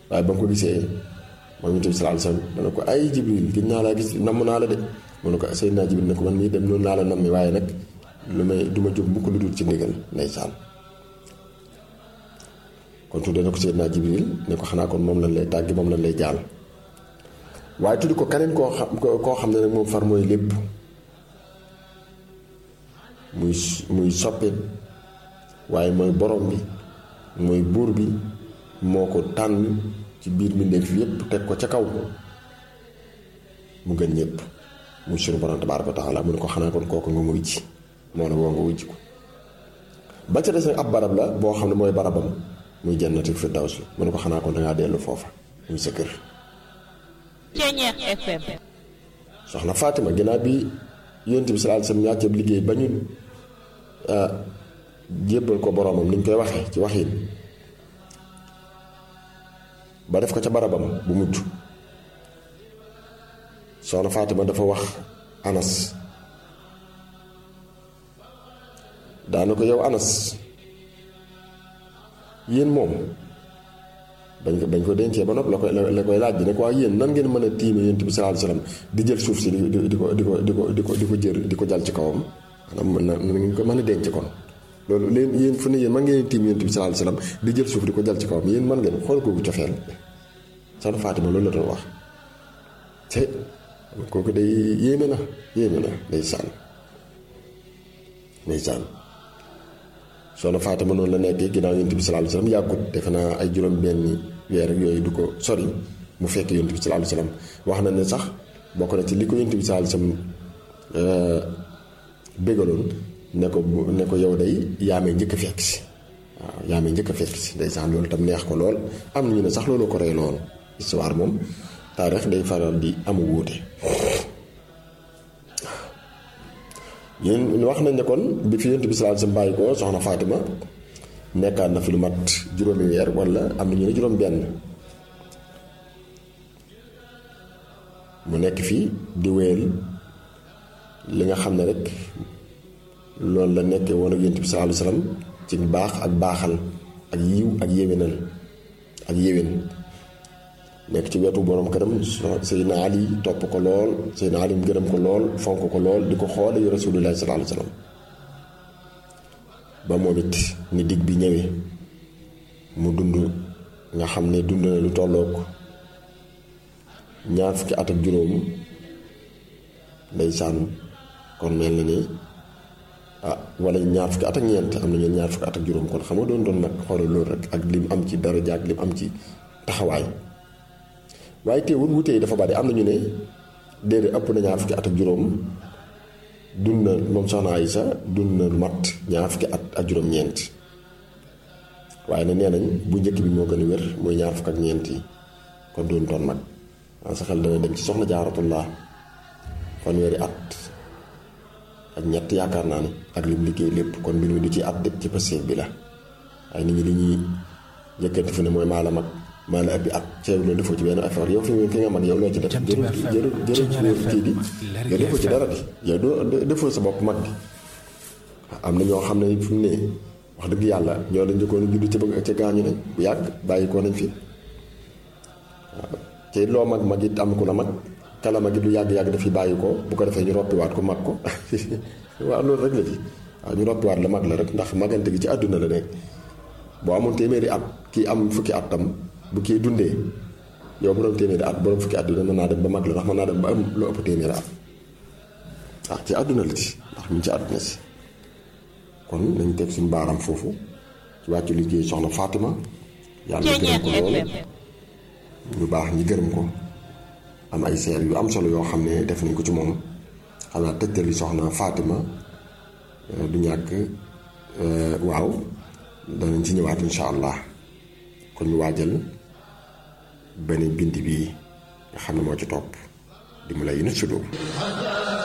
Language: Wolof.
waaye ba mu ko gisee moom yonent bi sallallahu alayhi wasallam dana ko ay jibril gis naa laa gis namm naa la de mu ne ko Seydina Jibril ne ko man mii dem noonu laa la nammi waaye nag lu may du ma jóg mukk lu dul ci ndigal ndeysaan kon tudde na ko Seydina Jibril ne ko xanaa kon moom lañ lay tàggi moom lañ lay jaal waaye tuddi ko keneen koo xam koo xam ne nag moom far mooy lépp muy muy soppit waaye mooy borom bi mooy buur bi moo ko tànn ci biir mbindeef yépp teg ko ca kaw mu gën ñëpp muy sunu borom tabaaraka wa taala mu ne ko xanaa kon kooku nga muy ji moo ne woo nga wujj ko ba ca des nag ab barab la boo xam ne mooy barabam muy jannati firdaws bi mu ne ko xanaa kon dangaa dellu foofa muy sa kër Ceñeex FM soxna Fatima ginnaaw bi yonent bi sallallahu alayhi wasallam ñaacëb liggéey ba ñu jébbal ko boromam ni ñu koy waxee ci waxin ba def ko ca barabam bu mujj soxna Fatima dafa wax Anas daana ko yow Anas yéen moom bañ ko bañ ko dencee ba nopp la koy la koy laaj bi ne ko waa yéen nan ngeen mën a tiime yonent bi sallallahu alayhi wasallam di jël suuf si di di ko di ko di ko di ko di ko jër di ko jal ci kawam maanaam mën na ngeen ko mën a denc kon loolu leen yéen fu ne yéen man ngeen tiim yonent bi sallallahu alayhi wasallam di jël suuf di ko jal ci kawam yéen man ngeen xool kooku cofeel soxna Fatima loolu la doon wax te kooku day yéeme na yéeme na day sànn day sànn soxna Fatima noonu la nekkee ginnaaw yonent bi sallallahu alayhi wasallam yàggut defe naa ay juróom benni weer ak yooyu du ko sori mu fekk yonent bi sallallahu alayhi wasallam wax na ne sax bokk na ci li ko yonent bi sallallahu alayhi wasallam bégaloon ne ko ne ko yow day yaamee njëkk a fekk si waaw yaamee njëkk a fekk si ndeysaan loolu tam neex ko lool am na ñu ne sax loolu ko rey lool histoire moom taarix day faral di amu wuute yéen wax nañ ne kon bi fi yonent bi sallallahu alayhi wasallam bàyyi ko soxna Fatima nekkaat na fi lu mat juróomi weer wala am na ñu ne juróom benn mu nekk fii di wéyal li nga xam ne rek loolu la nekkee woon ak yonent bi sallallahu alayhi wasallam ci baax ak baaxal ak yiw ak yéwénal ak yéwén nekk ci wetu borom këram Seydina Ali topp ko lool Seydina Ali mu gërëm ko lool fonk ko lool di ko xoole yu Rasulullah sallallahu alayhi wasallam ba moom it ni digg bi ñëwee mu dund nga xam ne dund na lu tollook ñaar fukki at ak juróom ndeysaan kon mel na ni ah wala ñaar fukki at ak ñeent am na ñeen ñaar fukki at ak juróom kon xam nga doon doon nag xoolal loolu rek ak lim am ci daraja ak lim am ci taxawaay waaye teewul wute yi dafa bari am na ñu ne déedéet ëpp na ñaar fukki at ak juróom dund na moom soxna Aysa dund na lu mat ñaar fukki at ak juróom-ñeent waaye nag nee nañ bu njëkk bi moo gën a wér mooy ñaar fukk ak ñeent yi kon doon toon mag sa xel dana dem ci soxna jaaratullah fanweeri at ak ñett yaakaar naa ne ak lim liggéey lépp kon mbir mi du ci at de ci passé bi la waaye nit ñi li ñuy njëkkante fu ne mooy maa la mag maa la ëppi at ceeb loolu defoo ci benn affaire yow fi mu ki nga mag yow loo ci def jërë jërë jërë kii di yow defoo ci dara di yow doo defoo sa bopp mag di am na ñoo xam ne fi mu ne wax dëgg yàlla ñoo la njëkkoon a juddu ca bëgg ca gaañu nañ bu yàgg bàyyi ko nañ fi waaw te loo mag mag it am ku la mag kala mag it lu yàgg-yàgg dafi bàyyi ko bu ko defee ñu roppiwaat ko mag ko waaw loolu rek la ci waaw ñu roppiwaat la mag la rek ndax magante gi ci àdduna la nekk boo amoon téeméeri at kii am fukki at tam bu kii dundee yow borom téeméeri at borom fukki at dina mën naa dem ba mag la ndax mën naa dem ba am lu ëpp téeméeri at ah ci àdduna la ci ndax mu ci àdduna si kon nañ teg suñu baaram foofu ci wàccu liggéey soxna Fatima yàlla gërëm ko loolu ñu baax ñi gërëm ko am ay seer yu am solo yoo xam ne def nañ ko ci moom xam naa tëjtali soxna Fatima du ñàkk waaw danañ ci ñëwaat insha allah kon ñu waajal beneen bind bi nga xam ne moo ci topp di mu lay nit sudur